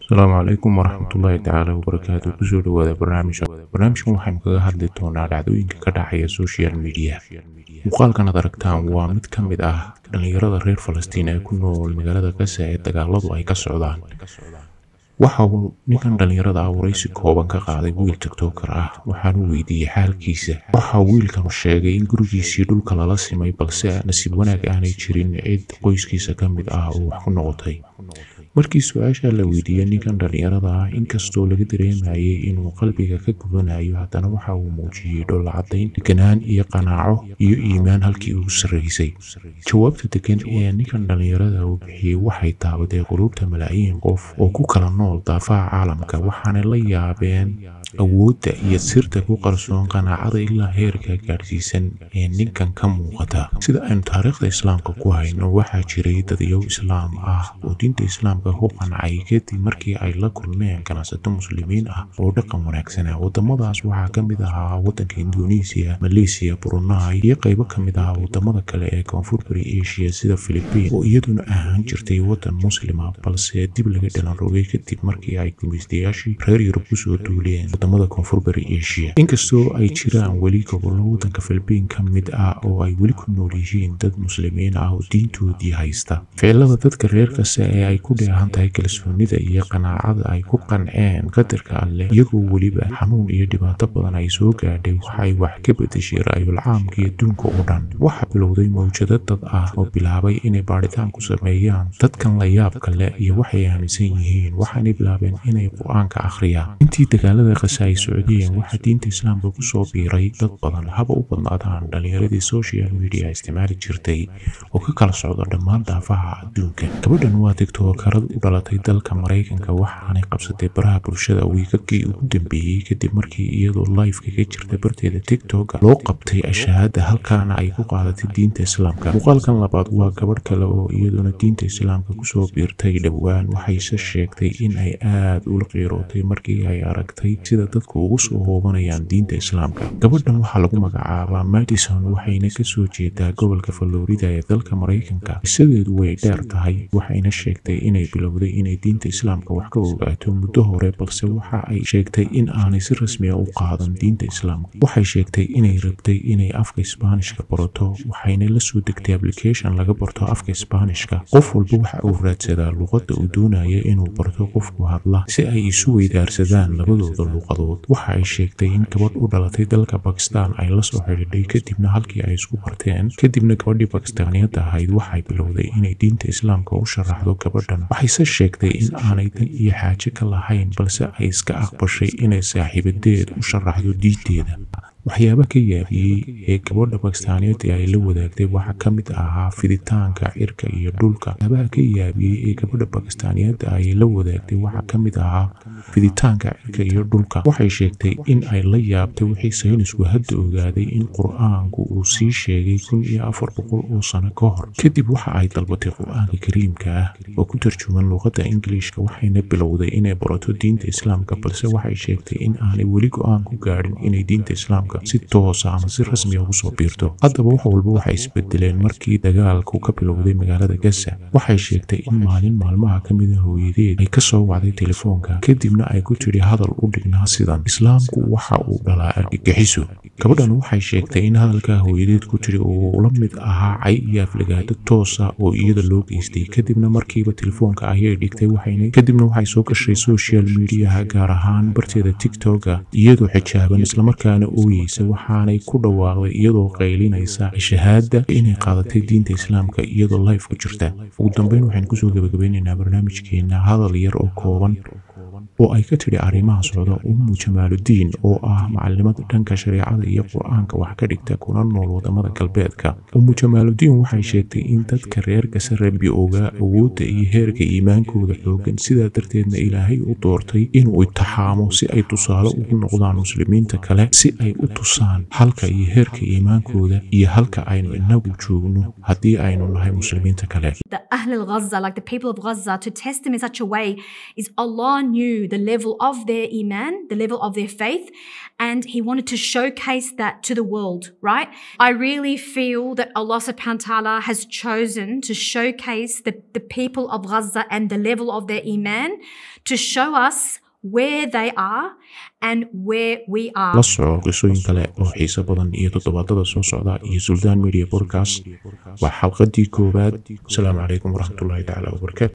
asalaamu calaykum waraxmatullaahi tacaala wabarakaatu kusoo dhawaada barnaamijka barnaamijkan waxaynu kaga hadli doonaa dhacdooyinka ka dhacaya social media muuqaalkan ad aragtaan waa mid ka mid ah dhallinyarada reer falastiin ee ku nool magaalada gaza ee dagaaladu ay ka socdaan waxa uu ninkan dhallinyarada ah waraysi kooban ka qaaday wiil tiktoker ah waxaanu weydiiyey xaalkiisa waxa wiilkanu sheegay in gurigiisii dhulka lala simay balse nasiib wanaag aanay jirin cid qoyskiisa ka mid ah oo wax ku noqotay markii su-aasha la weydiiyey ninkan dhallinyarada ah inkastoo laga dareemayay inuu qalbiga ka gubanayo haddana waxa uu muujiyey dholla caddayn deganaan iyo qanaaco iyo iimaan halkii ugu sarraysay jawaabta degan ee ninkan dhallinyarada uu bixiyey waxay taabatay quluubta malaayiin qof oo ku kala nool daafaha caalamka waxaanay la yaabeen awoodda iyo sirta ku qarsoon qanaacada ilaa heerka gaadhsiisan ee ninkan ka muuqata sida aynu taariikhda islaamka ku hayno waxaa jiray dadayow islaam ah oo diinta islaamka ku qancay kadib markii ay la kulmeen ganacsato muslimiin ah oo dhaqan wanaagsanaa wadamadaas waxaa ka mid ahaa wadanka indonesiya maleysiya brunei iyo qaybo ka mid ah wadamada kale ee koonfur bari asia sida philibiin oo iyaduna ahaan jirtay wadan muslima balse dib laga dhalan rogay kadib markii ay gumaystayaashii reer yurub kusoo duuleen wadamada koonfur bari asia inkastoo ay jiraan weli gobollo wadanka philibiin ka mid ah oo ay weli ku nool yihiin dad muslimiin ah oo diintoodii haysta ficilada dadka reer kasta ee ay ku dheehan tahay kalsoonida iyo qanaacada ay ku qanceen qadarka alleh iyagoo weliba xanuun iyo dhibaato badan ay soo gaadhay waxay wax ka bedeshay ra'yul caamkii adduunka oo dhan waxaa bilowday mawjado dad ah oo bilaabay inay baadhitaan ku sameeyaan dadkan la yaabka leh iyo waxay aaminsan yihiin waxaanay bilaabeen inay qur-aanka akhriyaan intii dagaalada qasa ay socdeen waxaa diinta islaamka kusoo biiray dad badan haba u badnaadaan dhallinyaradii social media isticmaali jirtay oo ka kala socda dhammaan daafaha adduunka gabadhan waa tiktokarad u dhalatay dalka maraykanka waxaanay qabsatay baraha bulshada wiigagii ugu dambeeyey kadib markii iyadoo live kaga jirta barteeda tiktoka loo qabtay ashahaada halkaana ay ku qaadatay diinta islaamka muuqaalkan labaad waa gabadh kale oo iyaduna diinta islaamka kusoo biirtay dhowaan waxayse sheegtay in ay aad ula qiirootay markii ay aragtay sida dadku ugu soo hoobanayaan diinta islaamka gabadhan waxaa lagu magacaabaa madison waxayna kasoo jeedaa gobolka florida ee dalka maraykanka qisadeedu way dheer tahay waxayna sheegtay inay bilowday inay diinta islaamka wax ka ogaato muddo hore balse waxa ay sheegtay in aanay si rasmiya u qaadan diinta islaamka waxay sheegtay inay rabtay inay afka isbaanishka barato waxayna la soo degtay application laga barto afka isbaanishka qof walba waxa uu raadsadaa luqadda uu doonaya inuu barto qofku hadla si ay isu weydaarsadaan labadooda luuqadood waxa ay sheegtay in gabadh u dhalatay dalka bakistan ay la soo xidhiidhay kadibna halkii ay isku barteen kadibna gabadhii bakistaaniyadda ahayd waxay bilowday inay diinta islaamka u sharaxdo gabadhan waxayse sheegtay in aanay dan iyo xaaje ka lahayn balse ay iska aqbashay inay saaxiibadeed u sharaxdo diinteeda waxyaaba ka yaabiyey ee gabadha bakistaaniyadda ay la wadaagtay waxaa ka mid ahaa fiditaanka cirka iyo dhulka waxyaabaha ka yaabiyey ee gabadha bakistaaniyadda ay la wadaagtay waxaa ka mid ahaa fiditaanka cirka iyo dhulka waxay sheegtay in ay la yaabtay wixii saynisku hadda ogaaday in qur-aanku uu sii sheegay kun iyo afar boqol oo sano ka hor kadib waxa ay dalbatay qur-aanka kariimka ah oo ku tarjuman luuqadda ingiliishka waxayna bilowday inay barato diinta islaamka balse waxay sheegtay in aanay weli go-aan ku gaadhin inay diinta islaamka si toosa ama si rasmiya ugu soo biirto haddaba wax walba waxay isbedeleen markii dagaalku ka bilowday magaalada gaza waxay sheegtay in maalin maalmaha ka mida hooyadeed ay ka soo wacday telefoonka kadibna ay ku tidhi hadal u dhignaa sidan islaamku waxa uu dhalaa argagixiso gabadhan waxay sheegtay in hadalkaa hooyadeed ku tidhi uu la mid ahaa cay iyo aflagaado toosa oo iyada loo geystay kadibna markiiba telefoonka ayay dhigtay waxayna kadibna waxay soo gashay social mediaha gaar ahaan barteeda tiktoka iyadoo xijaaban islamarkaana ooyeysa waxaanay ku dhawaaqday iyadoo qaylinaysa shahaada inay qaadatay diinta islaamka iyadoo life ku jirta ugu dambeyn waxaynu kusoo gabagabeynaynaa barnaamijkeena hadal yar oo kooban oo ay ka tidhi arrimaha socda ummu jamaaludiin oo ah macalimada dhanka shareecada iyo qur-aanka wax ka dhigta kuna nool wadamada galbeedka ummu jamaaludiin waxay sheegtay in dadka reer gasa rabbi ogaa awoodda iyo heerka iimaankooda xoogan sidaa darteedna ilaahay u doortay inuu itixaamo si ay tusaale ugu noqdaan muslimiinta kale si ay u tusaan halka iyo heerka iimaankooda iyo halka aynu inagu joogno haddii aynu nahay muslimiinta kale the Ahl al Gaza, like the people of Gaza, to test them in such a way is Allah knew knew the level of their iman, the level of their faith, and he wanted to showcase that to the world, right? I really feel that Allah subhanahu wa ta'ala has chosen to showcase the, the people of Gaza and the level of their iman to show us where they are and where we are. la soco qisooyin kale oo xiiso badan iyo toddobaadada soo socda iyo suldaan media podcast waa xalqadii koowaad asalaamu calaykum waraxmatullaahi tacaala wabarakaatu